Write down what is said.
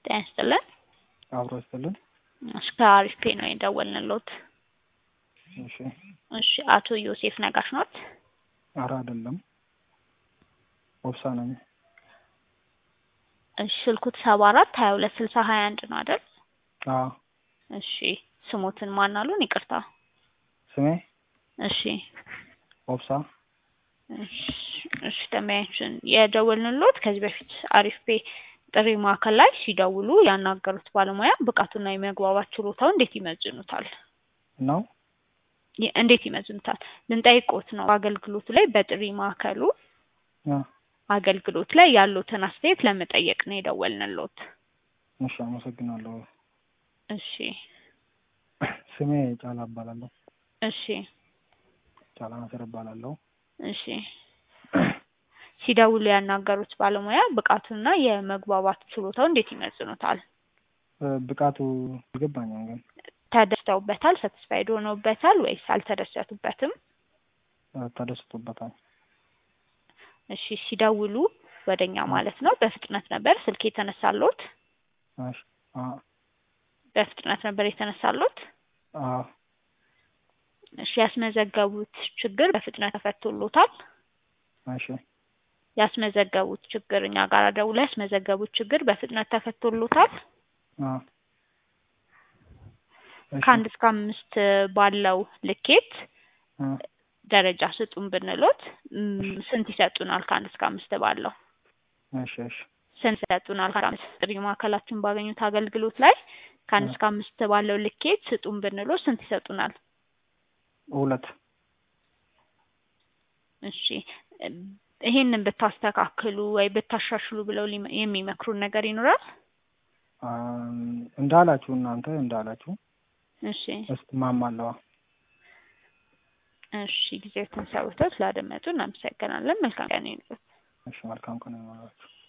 ጤና ይስጥልን። አብሮ ይስጥልን። እሺ ከአሪፍ ፔ ነው የደወልንልዎት። እሺ እሺ አቶ ዮሴፍ ነጋሽ ኖት? አረ አይደለም፣ ወብሳ ነኝ። እሺ ስልኩት ሰባ አራት ሀያ ሁለት ስልሳ ሀያ አንድ ነው አይደል? አዎ እሺ ስሞትን ማን አሉን? ይቅርታ። ስሜ እሺ ወብሳ። እሺ እሺ ደንበኛችን የደወልንልዎት ከዚህ በፊት አሪፍ ፔ ጥሪ ማዕከል ላይ ሲደውሉ ያናገሩት ባለሙያ ብቃቱና የመግባባት ችሎታው እንዴት ይመዝኑታል? ነው የ- እንዴት ይመዝኑታል? ልንጠይቅዎት ነው። አገልግሎቱ ላይ በጥሪ ማዕከሉ አ፣ አገልግሎት ላይ ያሉትን አስተያየት ለመጠየቅ ነው የደወልንልዎት። እሺ አመሰግናለሁ። እሺ ስሜ ጫላ እባላለሁ። እሺ ጫላ ናስር እባላለሁ። እሺ ሲደውሉ ያናገሩት ባለሙያ ብቃቱና የመግባባት ችሎታው እንዴት ይመዝኑታል? እ፣ ብቃቱ አልገባኝም ግን ተደስተውበታል? ሳቲስፋይድ ሆነውበታል ወይስ አልተደሰቱበትም? እ፣ ተደስቶበታል። እሺ ሲደውሉ ወደኛ ማለት ነው በፍጥነት ነበር ስልክ የተነሳሎት? እሺ አ በፍጥነት ነበር የተነሳሎት? አ እሺ ያስመዘገቡት ችግር በፍጥነት ተፈቶሎታል? እሺ ያስመዘገቡት ችግር እኛ ጋር ደውለው ያስመዘገቡት ችግር በፍጥነት ተፈቶሎታል? አ እሺ ከአንድ እስከ አምስት ባለው ልኬት አ ደረጃ ስጡን ብንሎት ም፣ ስንት ይሰጡናል? ከአንድ እስከ አምስት ባለው እሺ እሺ ስንት ይሰጡናል? ከአንድ እስከ አምስት ጥሪ ማዕከላችን ባገኙት አገልግሎት ላይ ከአንድ አ እስከ አምስት ባለው ልኬት ስጡን ብንሎት ስንት ይሰጡናል? ሁለት እሺ እም፣ ይሄንን ብታስተካክሉ ወይ ብታሻሽሉ ብለው ሊመ- የሚመክሩን ነገር ይኖራል? አ፣ እንዳላችሁ እናንተ እንዳላችሁ እሺ እስማማለሁ። እሺ ጊዜዎትን ሰውተው ስላደመጡ እናመሰግናለን። መልካም ቀን ይሁንልዎት። እሺ መልካም ቀን ይሁንላችሁ።